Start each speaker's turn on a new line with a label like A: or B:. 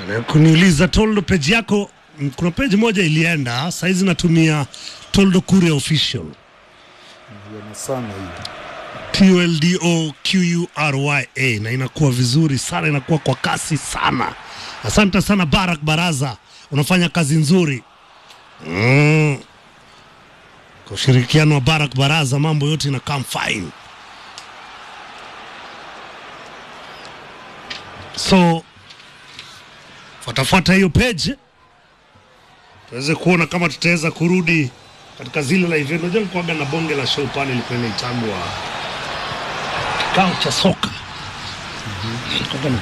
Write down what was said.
A: kuniuliza Toldo page yako mm, kuna page moja ilienda saizi natumia Toldo Kuria official
B: Yana sana hiyo.
A: TLDOQURYA na inakuwa vizuri sana, inakuwa kwa kasi sana. Asante sana Barak Baraza, unafanya kazi nzuri mm. Kwa ushirikiano wa Barak Baraza mambo yote ina come fine. So fuatafuata hiyo page tuweze kuona kama tutaweza kurudi katika zile la event. Unajua nikuaga na bonge la show pale ilikuwa inaitangwa kikao cha soka Nilikuwaga na